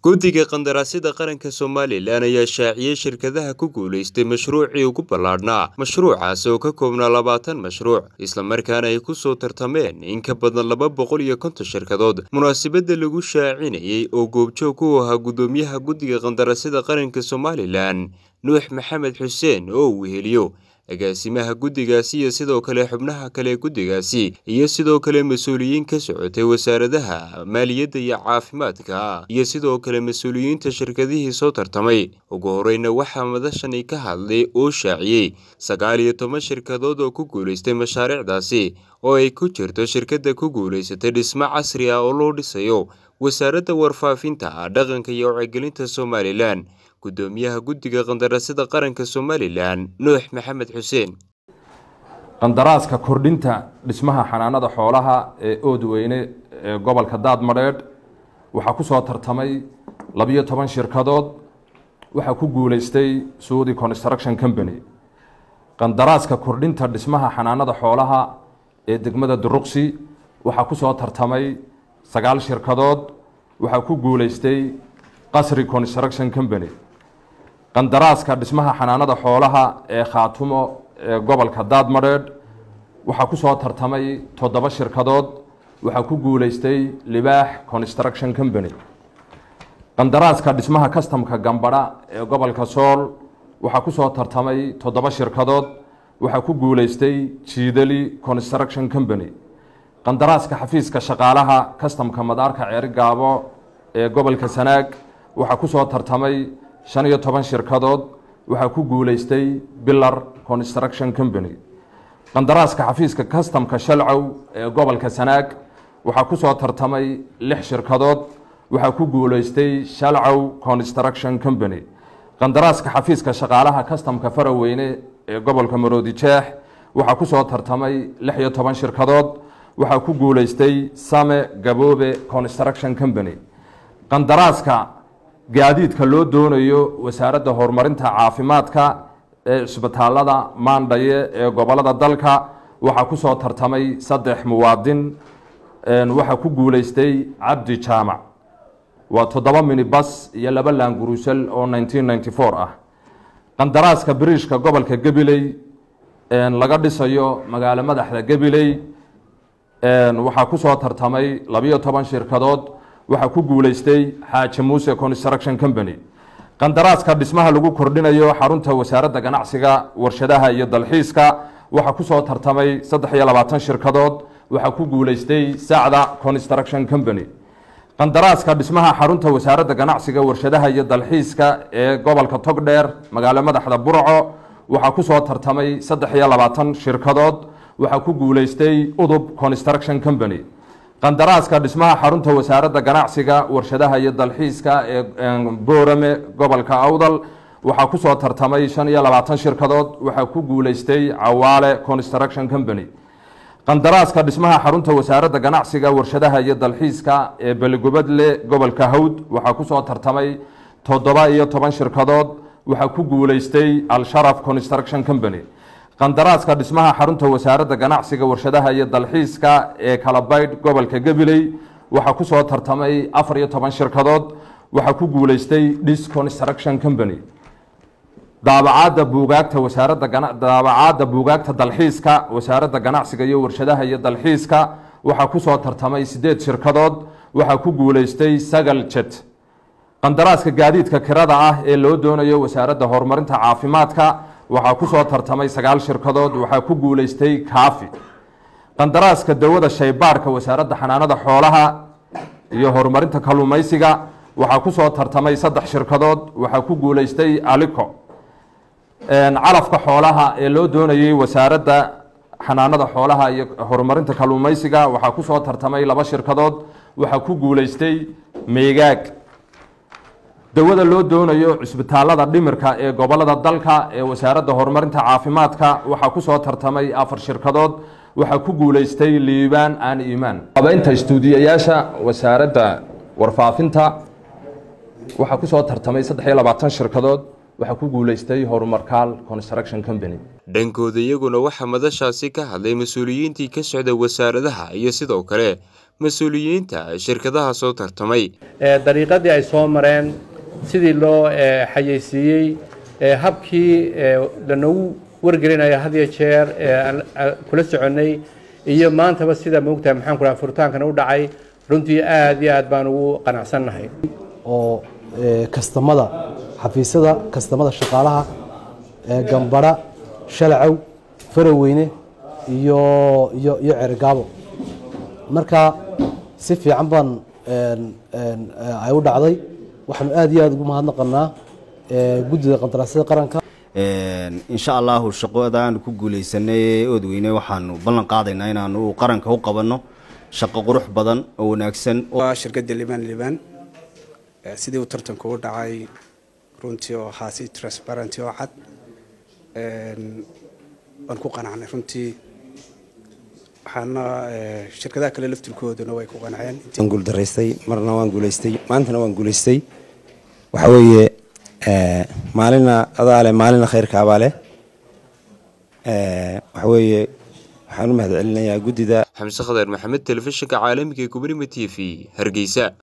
guddiga qandaraasyada qaranka somalilan ayaa shaaciyey shirkadaha ku guulaystay mashruucii ugu ballaadhnaa mashruucaas oo ka koobnaa labaatan mashruuc islamarkaana ay ku soo tartameen in ka badan laba boqol iyo konton shirkadood munaasabadda lagu shaacinayey oo goobjoog u ahaa guddoomiyaha guddiga qandaraasyada qaranka somalilan nuux maxamed xuseen oo uu weheliyo agaasimaha guddigaasi iyo sidoo kale xubnaha kale guddigaasi iyo sidoo kale mas-uuliyiin ka socotay wasaaradaha maaliyadda iyo caafimaadka iyo sidoo kale mas-uuliyiinta shirkadihii soo tartamay ugu horeyna waxaa madashani ka hadlay oo shaaciyey sagaal iyo toban shirkadood oo ku guulaystay mashaariicdaasi oo ay ku jirto shirkadda ku guulaysatay dhismo casri ah oo loo dhisayo wasaaradda warfaafinta dhaqanka iyo wacyigelinta somalilan gudoomiyaha guddiga qandaraasyada qaranka somalilan nuux maxamed xuseen qandaraaska kordhinta dhismaha xanaanada xoolaha ee oodweyne ee gobolka daadmadheedh waxaa ku soo tartamay labiyo toban shirkadood waxaa ku guulaystay suudi construction company qandaraaska kordhinta dhismaha xanaanada xoolaha ee degmada duruqsi waxaa ku soo tartamay sagaal shirkadood waxaa ku guulaystay qasri construction company qandaraaska dhismaha xanaanada xoolaha ee khaatumo ee gobolka daadmadheedh waxaa ku soo tartamay toddoba shirkadood waxaa ku guulaystay libaax construction company qandaraaska dhismaha kastamka gambadha ee gobolka sool waxaa ku soo tartamay toddoba shirkadood waxaa ku guulaystay jiidali construction company qandaraaska xafiiska shaqaalaha kastamka madaarka ceeri gaabo ee gobolka sanaag waxaa ku soo tartamay shan iyo toban shirkadood waxaa ku guulaystay bilar construction company qandaraaska xafiiska kastamka shalcow ee gobolka sanaag waxaa ku soo tartamay lix shirkadood waxaa ku guulaystay shalcow construction company qandaraaska xafiiska shaqaalaha kastamka faraweyne ee gobolka maroodi jeex waxaa ku soo tartamay lix iyo toban shirkadood waxaa ku guulaystay same gaboobe construction company qandaraaska gaadiidka loo doonayo wasaaradda horumarinta caafimaadka ee cisbitaalada maandhaye ee gobolada dalka waxaa ku soo tartamay saddex muwaadin waxaa ku guulaystay cabdi jaamac waa toddoba minibas iyo laba laanguruusal oo nineteen ninety four ah qandaraaska biriishka gobolka gabiley laga dhisayo magaalo madaxda gabiley waxaa ku soo tartamay labiyo toban shirkadood waxaa ku guulaystay xaaji muuse construction company qandaraaska dhismaha lagu kordhinayo xarunta wasaaradda ganacsiga warshadaha iyo dalxiiska waxaa ku soo tartamay saddex iyo labaatan shirkadood waxaa ku guulaystay sacda construction company qandaraaska dhismaha xarunta wasaaradda ganacsiga warshadaha iyo dalxiiska ee gobolka togdheer magaalo madaxda burco waxaa ku soo tartamay saddex iyo labaatan shirkadood waxaa ku guulaystay udub construction company qandaraaska dhismaha xarunta wasaaradda ganacsiga warshadaha iyo dalxiiska ee boorame gobolka awdal waxaa ku soo tartamay shan iyo labaatan shirkadood waxaa ku guulaystay cawaale construction company qandaraaska dhismaha xarunta wasaaradda ganacsiga warshadaha iyo dalxiiska ee beligubadle gobolka hawd waxaa ku soo tartamay toddoba iyo toban shirkadood waxaa ku guulaystay al-sharaf construction company qandaraaska dhismaha xarunta wasaaradda ganacsiga warshadaha iyo dalxiiska ee kalabaydh gobolka gabiley waxaa ku soo tartamay afar iyo toban shirkadood waxaa ku guulaystay dis construction company daabacaadda buugaagta wasaaradda daabacaadda buugaagta dalxiiska wasaaradda ganacsiga iyo warshadaha iyo dalxiiska waxaa ku soo tartamay siddeed shirkadood waxaa ku guulaystay sagal jet qandaraaska gaadiidka kirada ah ee loo doonayo wasaaradda horumarinta caafimaadka waxaa ku soo tartamay sagaal shirkadood waxaa ku guulaystay kaafi qandaraaska dawada shaybaarhka wasaaradda xanaanada xoolaha iyo horumarinta kalluumaysiga waxaa ku soo tartamay saddex shirkadood waxaa ku guulaystay alico calafka xoolaha ee loo doonayey wasaaradda xanaanada xoolaha iyo horumarinta kalluumaysiga waxaa ku soo tartamay laba shirkadood waxaa ku guulaystay meegaag dawada loo doonayo cisbitaalada dhimirka ee gobolada dalka ee wasaaradda horumarinta caafimaadka waxaa ku soo tartamay afar shirkadood waxaa ku guulaystay liibaan aan iimaan habeynta istuudiyayaasha wasaaradda warfaafinta waxaa ku soo tartamay saddex iyo labaatan shirkadood waxaa ku guulaystay horumarkaal construction company dhankooda iyaguna waxaa madashaasi ka hadlay mas-uuliyiintii ka socda wasaaradaha iyo sidoo kale mas-uuliyiinta shirkadaha soo tartamay dariiqadii ay soo mareen sidii loo xayeysiiyey habkii lanogu wargelinaya had iyo jeer kula soconnay iyo maantaba sida moogtahay maxaan ku dhaha furitaankana u dhacay runtii aad iyo aad baan ugu qanacsannahay oo kastamada xafiisyada kastamada shaqaalaha gambara shalacow faraweyne iyo iyo iyo cergaabo marka si fiican baan ay u dhacday waxaanu aad iyo aad ugu mahadnaqanaa guddida qandaraasyada qaranka insha allahu shaqadaanu ku guuleysanay oodweyne waxaanu ballan qaadaynaa inaanu qaranka u qabanno shaqo qurux badan oo wanaagsan shirkadda liban liban sidii uu tartanku u dhacay runtii oo ahaa si transparenty oo cad waan ku qanacnay runtii waxaana shirkadaha kale laftirkooduna way ku qanceen waan guuldaraystay marna waan guulaystay maantana waan guulaystay waxa weeye maalina adaa leh maalina khayrka abaa leh waxa weeye waxaan u mahad celinayaa guddida xamse khadar maxamed telefishinka caalamiga ee gubnimo t v hargeysa